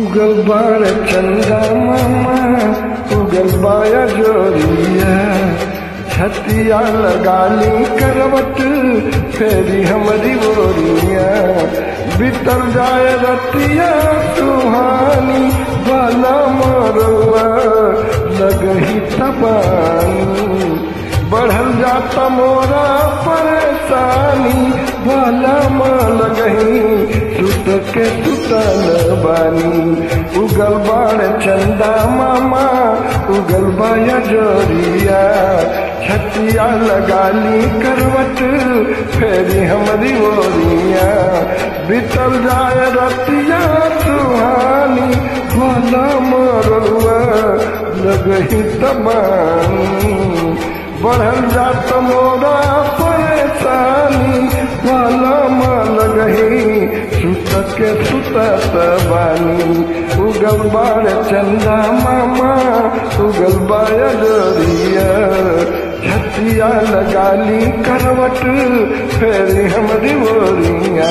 उगल बार चंदा मामा उगल बाया जोरिया छतिया लगाली करवट फेरी हमारी बोरिया बितर जाए रतिया सुहानी बाला मरुआ लगही तबानी बढ़ल जाता मोरा परेशानी बाला माल गही सुत के सुतल बानी उगल बाण चंदा मामा उगल बाया जोरिया छतिया लगाली करवट फेरी हमारी ओरिया बितर जाए रतिया सुहानी बाला मरुआ लगही तबानी बढ़ल जात मोरा परेशानी वाला माल गही सुत के सुतत बानी उगल बार चंदा मामा उगल बाय डोरिया छतिया लगाली करवट फेर हमारी बोरिया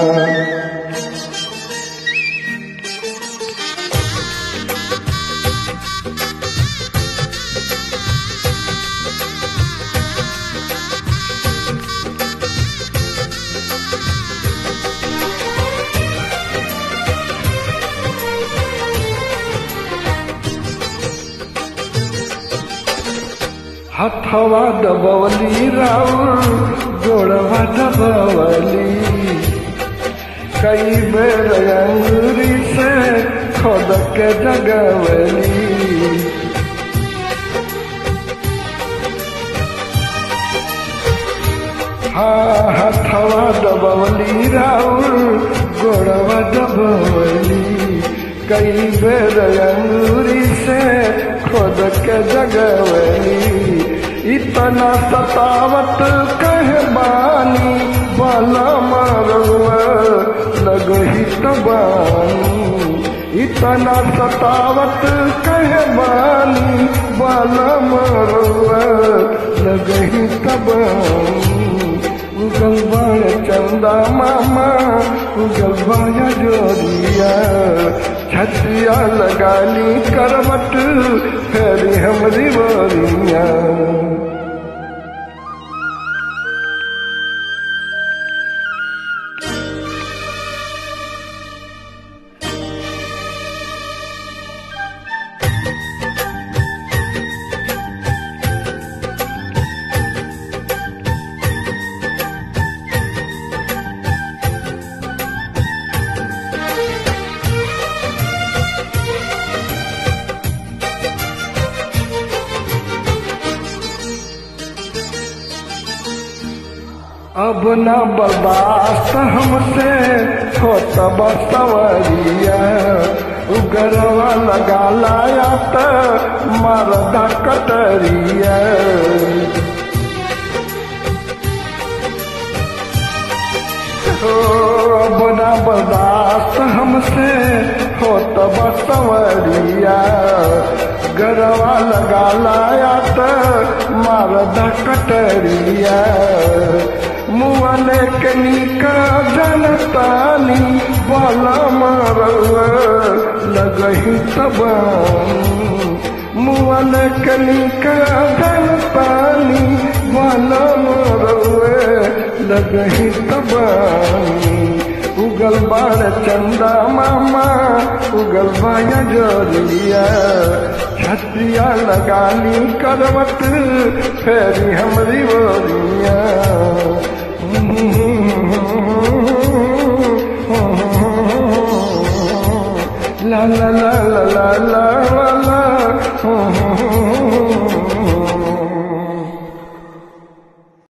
हथवा दबवली राउर गोड़वा दबवली कई बेर अंगूरी से खोद के जगवली हाँ हथवा दबवली राउर गोड़वा दबवली कई बेर अंगूरी से खोद के जगवली इतना सतावत कह बानी बाला मारुआ लगही तबानी इतना सतावत कह बानी बाला मारुआ लगही तबानी उगल बाण चंदा मामा उगल बाया जोरिया छतिया लगाली करवट फेरी हमरी बोरिया अब न बर्दाश्त हमसे हो तब सवरिया उगरवा लगा लाया त मरदा कटरिया हो अब न बर्दाश्त हमसे हो तब सवरिया गरवा लगा लाया त मरदा कटरिया मुआने के निका जनतानी वाला मारवा लगही तबानी मुआने के निका जनतानी वाला मारवा लगही तबानी उगल बार चंदा मामा उगल बाया जोरिया छतिया लगाली करवट फेरी हमरी बोरिया